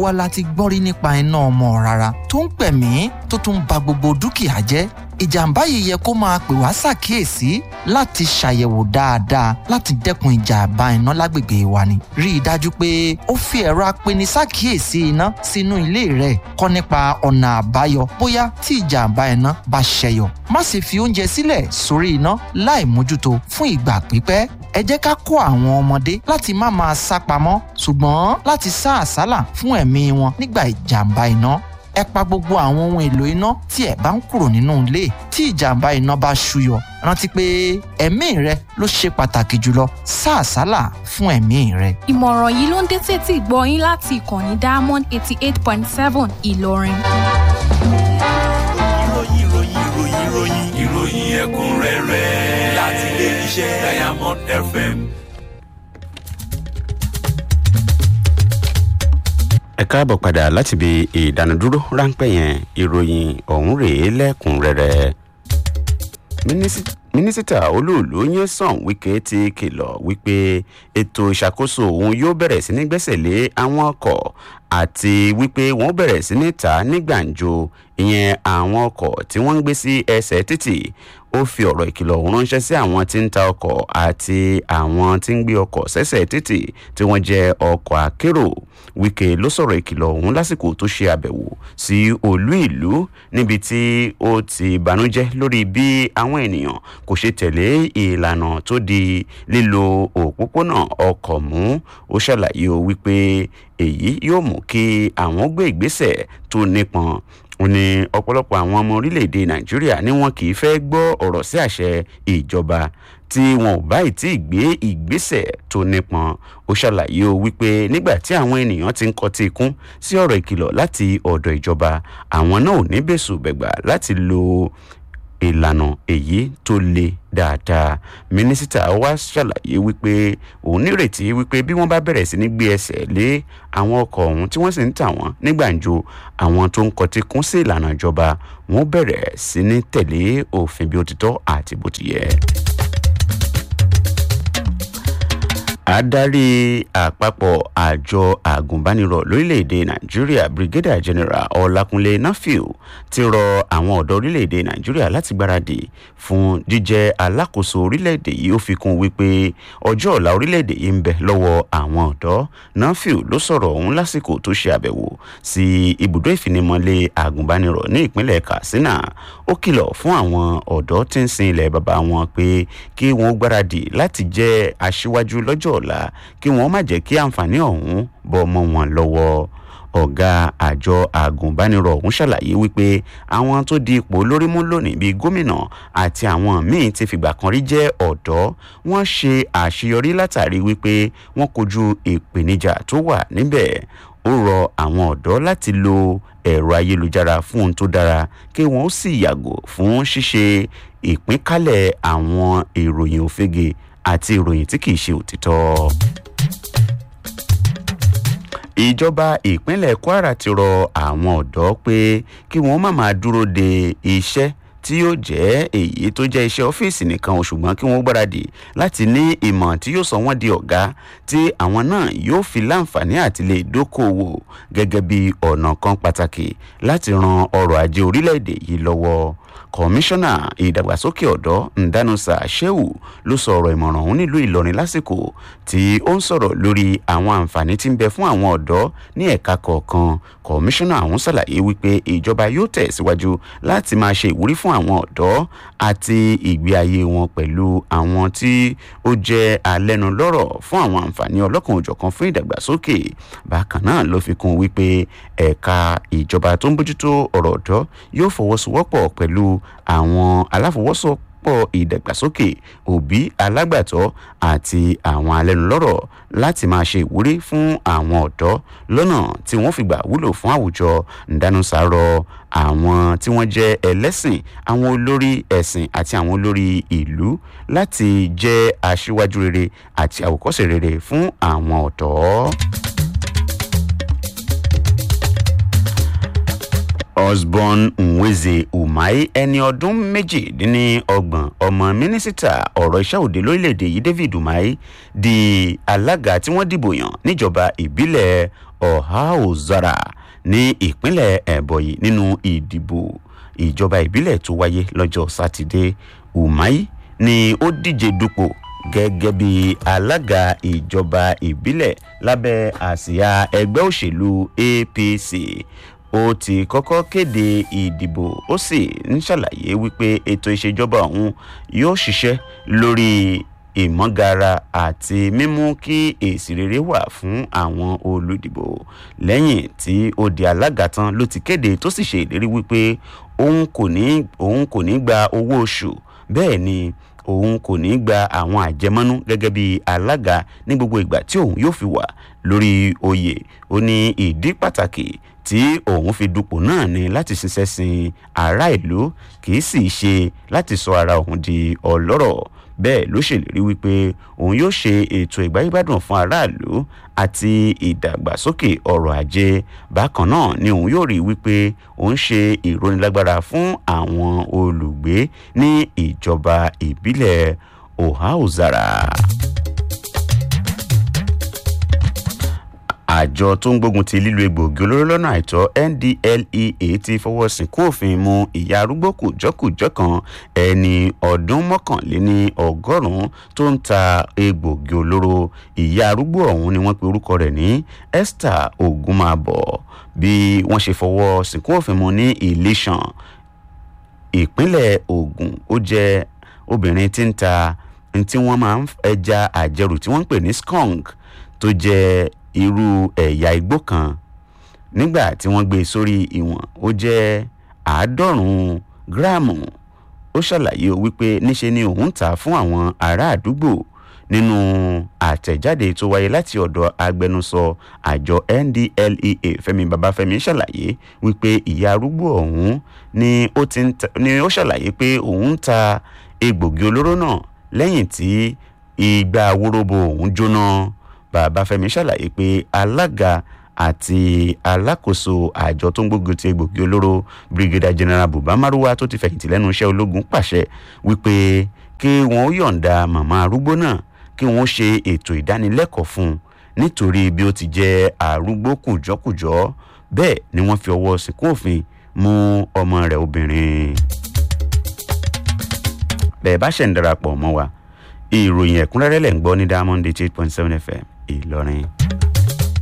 wa la ti gbọ́ rí nípa iná ọmọ rárá tó ń pẹ̀mí tó tún ba gbogbo dúkìá jẹ́ ìjàmbá yìí yẹ kó máa pè wá ṣàkíyèsí láti ṣàyẹ̀wò dáadáa láti dẹ́kun ìjàmbá iná lágbègbè wa ni. rí i dájú pé ó fi ẹ̀rọ apeni ṣàkíyèsí iná sínú ilé rẹ̀ kọ́ nípa ọ̀nà àbáyọ bóyá tí ìjàmbá iná bá ṣẹyọ. má sì fi oúnjẹ sílẹ̀ sórí iná láì mójútó fún ìgbà pípẹ́ ẹ jẹ́ ká kó àwọn ọmọdé láti má máa sá pamọ́ ṣùgbọ́n láti sá àsálà fún ẹ̀mí wọn nígbà ìjàmbá iná ẹ pa gbogbo àwọn ohun èlò iná tí ẹ bá ń kúrò nínú ilé tí ìjàmbá iná bá ṣúyọ rántí pé ẹ̀mí rẹ ló ṣe pàtàkì jùlọ sá àsálà fún ẹ̀mí rẹ. ìmọ̀ràn yìí ló ń dé tètè gbọ́ yín láti ìkànnì diamond eighty eight point seven ìlọrin. ìròyìn ìròyìn ìròyìn ìròyìn ìròyìn ẹ̀kúnrẹ́rẹ́ láti ilé iṣẹ́ diamond fm. ẹ káàbọ̀ padà láti ibi ìdánudúró ráńpẹ́ yẹn ìròyìn ọ̀hún rèé lẹ́kùnrẹ́rẹ́ mínísítà olóòlù Nyesom Wike ti kìlọ̀ wípé ètò ìṣàkóso òun yóò bẹ̀rẹ̀ sí ní gbẹ́sẹ̀ lé àwọn ọkọ̀ àti wípé wọ́n bẹ̀rẹ̀ sí ní ta ní gbàǹjo ìyẹn àwọn ọkọ̀ tí wọ́n ń gbé sí ẹsẹ̀ títì ó fi ọ̀rọ̀ ìkìlọ̀ ọ̀hún ránṣẹ́ sí àwọn tí ń ta ọkọ̀ àti àwọn tí ń gbé ọkọ̀ sẹ́sẹ̀ títì tí wọ́n jẹ́ ọkọ̀ akérò Wike ló sọ̀rọ̀ ìkìlọ̀ ọ̀hún lásìkò tó ṣe àbẹ̀wò sí olú ìlú níbi tí ó ti banújẹ́ lórí bí àwọn ènìyàn kò ṣe tẹ̀lé ìlànà tó di lílo òpópónà ọkọ̀ mú ó ṣàlàyé o wípé èyí yóò mú kí àwọn gbé ìgbésẹ̀ tó nípọn ó ní ọ̀pọ̀lọpọ̀ àwọn ọmọ orílẹ̀-èdè nàìjíríà ni wọn kì í fẹ́ gbọ́ ọ̀rọ̀ sí àṣẹ ìjọba tí wọn ò báyìí tí ì gbé ìgbésẹ̀ tó nípọn ó ṣàlàyé o wípé nígbà tí àwọn ènìyàn ti ń kọtí ikún sí ọ̀rọ̀ ìkìlọ̀ láti ọ̀dọ̀ ìjọba àwọn náà ò ní bẹ̀sùn bẹ̀gbà láti lo ìlànà èyí tó le dáadáa mínísítà wa ṣàlàyé wípé òun nírètí wípé bí wọ́n bá bẹ̀rẹ̀ sí ní gbé ẹsẹ̀ lé àwọn ọkọ̀ ọ̀hún tí wọ́n sì ń tà wọ́n ní gbàǹjo àwọn tó ń kọtí kún sí ìlànà ìjọba wọ́n bẹ̀rẹ̀ sí ní tẹ̀lé òfin bí ó ti tọ́ àti bó ti yẹ. adarí àpapọ̀ àjọ àgùnbánirọ̀ lórílẹ̀‐èdè nàìjíríà brigadier general ọlákúnlé nafiu ti rọ àwọn ọ̀dọ́ orílẹ̀‐èdè nàìjíríà láti gbáradì fún jíjẹ́ alákòóso orílẹ̀‐èdè yìí ó fi kún wípé ọjọ́ ọ̀la orílẹ̀‐èdè yìí ń bẹ lọ́wọ́ àwọn ọ̀dọ́ nafiu ló sọ̀rọ̀ ọ̀hún lásìkò tó ṣe àbẹ̀wò sí ibùdó ìfinimọ̀lé àgùnbánirọ̀ ní ìpínlẹ̀ katsina ó kìlọ̀ fún àwọn ọ̀dọ́ tí ń sin ilẹ̀ bàbá wọn pé kí wọ́n gbáradì láti jẹ́ aṣíwájú lọ́jọ́ ọ̀la kí wọ́n má jẹ́ kí àǹfààní ọ̀hún bọ́ mọ́ wọn lọ́wọ́ ọ̀gá àjọ àgùnbánirọ̀ ọ̀hún ṣàlàyé wípé àwọn tó di ipò lórí mú lónìí bíi gómìnà àti àwọn míín ti fìgbà kan rí jẹ́ ọ̀dọ́ wọ́n ṣe àṣeyọrí látàrí wípé wọ́n kojú ìpèníjà tó wà níbẹ̀ ó rọ àwọn ọ̀dọ́ láti lo ẹ̀rọ ayélujára fún ohun tó dára kí wọ́n sì yàgò fún ṣíṣe ìpínkálẹ̀ àwọn ìròyìn òfegè àti ìròyìn tí kìí ṣe òtítọ́. ìjọba ìpínlẹ̀ kwara ti rọ àwọn ọ̀dọ́ pé kí wọ́n má máa dúró de iṣẹ́ tí yóò jẹ́ èyí tó jẹ́ iṣẹ́ ọ́fíìsì nìkan ṣùgbọ́n kí wọ́n gbáradì láti ní ìmọ̀ tí yóò sọ wọ́n di ọ̀gá tí àwọn náà yóò fi láǹfààní àti lè dókòwò gẹ́gẹ́ bí ọ̀nà kan pàtàkì láti ran ọrọ̀ ajé orílẹ̀-èdè yìí lọ́wọ́ kọmíṣánná ìdàgbàsókè ọ̀dọ́ ndanusa shehu ló sọ ọ̀rọ̀ ìmọ̀ràn ọ̀hún nílùú ìlọrin lásìkò tí ó ń sọ̀rọ̀ lórí àwọn àǹfààní tí ń bẹ fún àwọn ọ̀dọ́ ní ẹ̀ka kọ̀ọ̀kan kọmíṣánná ọ̀hún ṣàlàyé wípé ìjọba yóò tẹ̀síwájú láti máa ṣe ìwúrí fún àwọn ọ̀dọ́ àti ìgbé ayé wọn pẹ̀lú àwọn tí ó jẹ́ alẹ́nulọ́rọ̀ fún àwọn àǹfààní ọlọ́kan òjọ̀kan fún ìdàgbàsókè bákan náà ló fi kún wípé ẹ̀ka ìjọba tó ń bójútó ọ̀rọ̀ ọ̀dọ́ yóò fọwọ́sowọ́pọ̀ pẹ̀lú àwọn aláfọwọ́sowọ́pọ̀ ìdàgbàsókè òbí alágbàtọ́ àti àwọn alẹ́nulọ́rọ̀ láti máa ṣe ìwúrí fún àwọn ọ̀dọ́ lọ́nà tí wọ́n fi gbà wúlò fún àwùjọ ǹdánusàárọ̀ àwọn tí wọ́n jẹ́ ẹlẹ́sìn àwọn olórí ẹ̀sìn àti àwọn olórí ìlú láti jẹ́ aṣíwájú rere àti àwòkọ́ṣe rere fún àwọn ọ̀dọ́. osborn nweze umai ẹni ọdún méjìdínlọ́gbọ̀n ọmọ mínísítà ọ̀rọ̀ iṣẹ́ òde lórílẹ̀‐èdè yìí david umai di alága tí wọ́n dìbò yàn níjọba ìbílẹ̀ ọ̀háòzara ní ìpínlẹ̀ ẹ̀bọ̀yì nínú ìdìbò ìjọba ìbílẹ̀ tó wáyé lọ́jọ́ sátidé umai ni ó díje dupò gẹ́gẹ́ bí alága ìjọba ìbílẹ̀ lábẹ́ àsíá ẹgbẹ́ òṣèlú apc ó ti kọ́kọ́ kéde ìdìbò ó sì ń ṣàlàyé wípé ètò ìṣèjọba ọ̀hún yóò ṣiṣẹ́ lórí ìmọ̀gara àti mímú kí èsì rere wà fún àwọn olùdìbò lẹ́yìn tí ó di alága tán ló ti kéde tó sì ṣe ìlérí wípé òun kò ní òun kò ní gba owó oṣù bẹ́ẹ̀ ni òun kò ní gba àwọn àjẹmọ́nú gẹ́gẹ́ bí alága ní gbogbo ìgbà tí òun yóò fi wà lórí oyè ó ní ìdí pàtàkì tí òun fi dupò náà ni láti ṣiṣẹ́ sin ará ìlú kì í sì ṣe láti sọ ara òun di ọlọ́rọ̀ bẹ́ẹ̀ ló ṣèlérí wípé òun yóò ṣe ètò ìgbáyébádùn fún aráàlú àti ìdàgbàsókè ọrọ̀ ajé bákan náà ni òun yóò rí wípé òun ṣe ìrónilágbára fún àwọn olùgbé ní ìjọba ìbílẹ̀ ohauzara. àjọ tó ń gbógun ti lílo egbòogi olóró lọ́nà àìtọ́ ndlea ti fọwọ́ sìnkú òfin mu ìyá arúgbó kùjọ́kùjọ́ kan ẹni ọdún mọ́kànléní ọgọ́rùn-ún tó ń ta egbòogi olóró ìyá arúgbó ọ̀hún ni wọ́n pe orúkọ rẹ̀ ní esther ogunmabọ bí wọ́n ṣe fọwọ́ sìnkú òfin mu ní ìlísàn ìpínlẹ̀ ogun ó jẹ́ obìnrin tí ń ta tí wọ́n máa ń ẹja àjẹrù tí wọ́n ń pè ní skunk tó jẹ́ irú ẹ̀yà igbó kan nígbà tí wọ́n gbé e sórí ìwọ̀n ó jẹ́ àádọ́rùn-ún gíráàmù ó ṣàlàyé wípé níṣe ni òun tà á fún àwọn ará àdúgbò nínú àtẹ̀jáde tó wáyé láti ọ̀dọ̀ agbẹnusọ àjọ ndlea fẹmi babafẹmi ṣàlàyé wípé ìyá arúgbó ọ̀hún ni ó ti ń ta ni ó ṣàlàyé pé òun ń ta egbògi olóró náà lẹ́yìn tí ìgbà wóróbo òun jóná babafẹmi ṣàlàyé pé alága àti alákòóso àjọ tó ń gbógun ti egbògi olóró brigadier general buba maruwa tó ti fẹ̀yìntì lẹ́nu iṣẹ́ ológun pàṣẹ wípé kí wọ́n yọ̀ǹda màmá arúgbó náà kí wọ́n ṣe ètò ìdánilẹ́kọ̀ọ́ fún un nítorí bí ó ti jẹ́ arúgbó kùjọ́kùjọ́ bẹ́ẹ̀ ni wọ́n fi ọwọ́ sìnkú òfin mú ọmọ rẹ̀ obìnrin. bẹ́ẹ̀ bá ṣẹ̀ ń darapọ̀ mọ́ wa ìròyìn ẹ̀kúnrẹ́rẹ́ lẹ̀ ń gbọ́ ní diamond eight point seven fm ìlọrin.